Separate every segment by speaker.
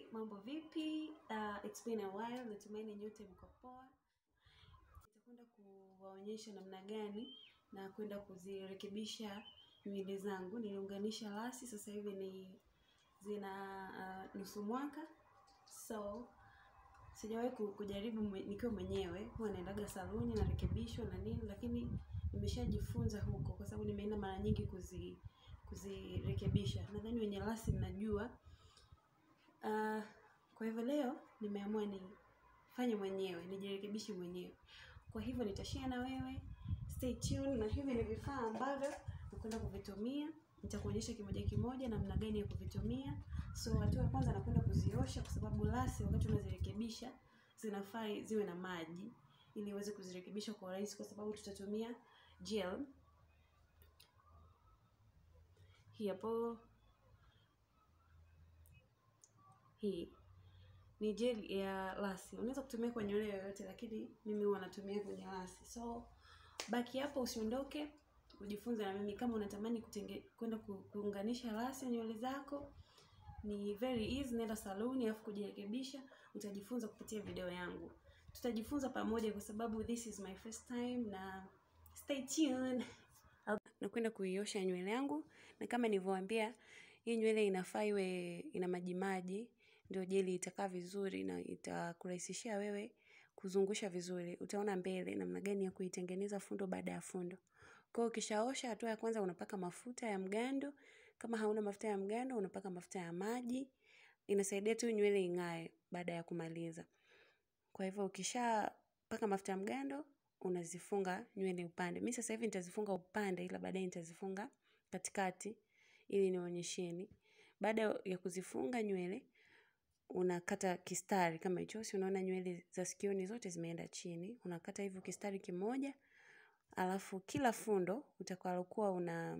Speaker 1: mambo vipi? Uh, it's been a while. Natumaini nyote mko poa. Nitakwenda kuwaonyesha namna gani na kwenda kuzirekebisha nywele zangu. Niliunganisha lasi, sasa hivi ni zina uh, nusu mwaka, so sijawahi ku- kujaribu mwe- nikiwa mwenyewe. Huwa naendaga saluni narekebishwa na nini, lakini nimeshajifunza huko kwa sababu nimeenda mara nyingi kuzi kuzirekebisha. Nadhani wenye lasi mnajua Uh, kwa hivyo leo nimeamua nifanye mwenyewe, nijirekebishe mwenyewe. Kwa hivyo nitashare na wewe, stay tuned. Na hivi ni vifaa ambavyo nakwenda kuvitumia, nitakuonyesha kimoja kimoja namna gani ya kuvitumia. So hatua ya kwanza nakwenda kuziosha, kwa sababu lasi wakati unazirekebisha zinafaa ziwe na maji ili uweze kuzirekebisha kwa urahisi, kwa sababu tutatumia gel hii hapo hii ni gel ya lasi. Unaweza kutumia kwa nywele yoyote, lakini mimi huwa natumia kwenye lasi. So baki hapo, usiondoke, ujifunze na mimi. Kama unatamani kutenge kwenda ku, kuunganisha lasi ya nywele zako, ni very easy. Nenda saluni alafu kujirekebisha, utajifunza kupitia video yangu. Tutajifunza pamoja, kwa sababu this is my first time, na stay tuned. Nakwenda kuiosha nywele yangu, na kama nilivyowaambia, hii nywele inafaa iwe ina maji maji, ndio jeli itakaa vizuri na itakurahisishia wewe kuzungusha vizuri. Utaona mbele namna gani ya kuitengeneza fundo baada ya fundo. Kwa hiyo ukishaosha, hatua ya kwanza unapaka mafuta ya mgando. Kama hauna mafuta ya mgando, unapaka mafuta ya maji. Inasaidia tu nywele ing'ae baada ya kumaliza. Kwa hivyo ukishapaka mafuta ya mgando, unazifunga nywele upande. Mimi sasa hivi nitazifunga upande, ila baadaye nitazifunga katikati ili nionyesheni. Baada ya kuzifunga nywele, unakata kistari kama hicho. Si unaona nywele za sikioni zote zimeenda chini. Unakata hivyo kistari kimoja, alafu kila fundo utakalokuwa una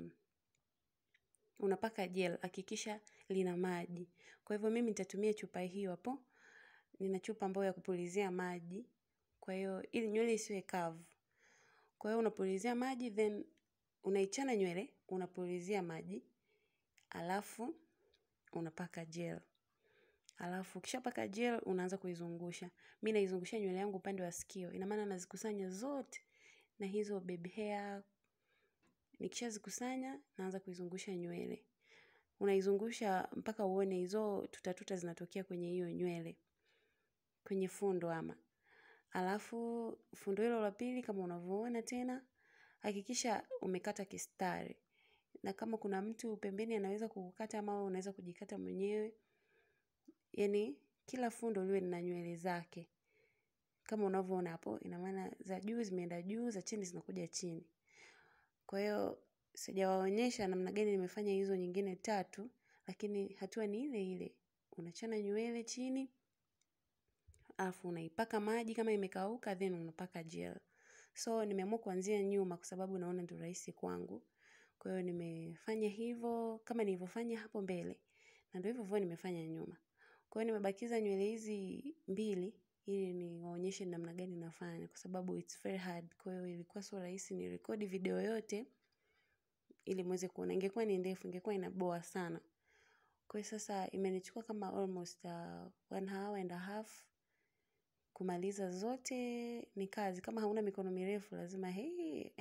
Speaker 1: unapaka gel, hakikisha lina maji. Kwa hivyo mimi nitatumia chupa hiyo hapo. Nina chupa ambayo ya kupulizia maji. Kwa hiyo ili nywele isiwe kavu. Kwa hiyo unapulizia maji then unaichana nywele, unapulizia maji, alafu unapaka gel. Alafu ukishapaka gel unaanza kuizungusha. Mimi naizungusha nywele yangu upande wa sikio. Ina maana nazikusanya zote na hizo baby hair. Nikishazikusanya naanza kuizungusha nywele. Unaizungusha mpaka uone hizo tutatuta zinatokea kwenye hiyo nywele. Kwenye fundo ama. Alafu fundo hilo la pili kama unavyoona tena, hakikisha umekata kistari. Na kama kuna mtu pembeni anaweza kukukata ama wewe unaweza kujikata mwenyewe, yaani kila fundo liwe lina nywele zake. Kama unavyoona hapo, ina maana za juu zimeenda juu, za chini zinakuja chini. Kwa hiyo sijawaonyesha namna gani nimefanya hizo nyingine tatu, lakini hatua ni ile ile. Unachana nywele chini, alafu unaipaka maji kama imekauka then unapaka gel. So nimeamua kuanzia nyuma kwa sababu naona ndio rahisi kwangu. Kwa hiyo nimefanya hivyo kama nilivyofanya hapo mbele na ndio hivyo hivyo nimefanya nyuma. Kwa hiyo nimebakiza nywele hizi mbili ili niwaonyeshe namna gani nafanya kwa sababu it's very hard. Kwa hiyo ilikuwa sio rahisi nirekodi video yote ili muweze kuona. Ingekuwa ni ndefu, ingekuwa inaboa sana. Kwa hiyo sasa imenichukua kama almost uh, one hour and a half kumaliza zote ni kazi. Kama hauna mikono mirefu lazima hei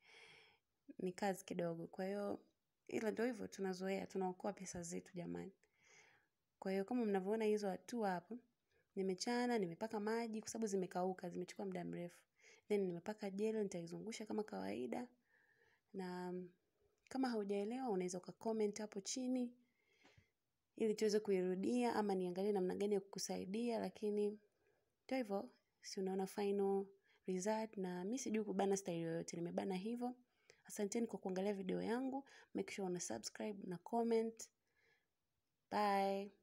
Speaker 1: ni kazi kidogo. Kwa hiyo ila ndio hivyo tunazoea, tunaokoa pesa zetu jamani. Kwa hiyo kama mnavyoona hizo hatua hapo, nimechana, nimepaka maji kwa sababu zimekauka, zimechukua muda mrefu. Then nimepaka gel, nitaizungusha kama kawaida. Na kama haujaelewa unaweza ukacomment hapo chini ili tuweze kuirudia ama niangalie namna gani ya kukusaidia lakini ndio hivyo si unaona final result na mimi sijui kubana style yoyote nimebana hivyo asanteni kwa kuangalia video yangu make sure una subscribe na comment bye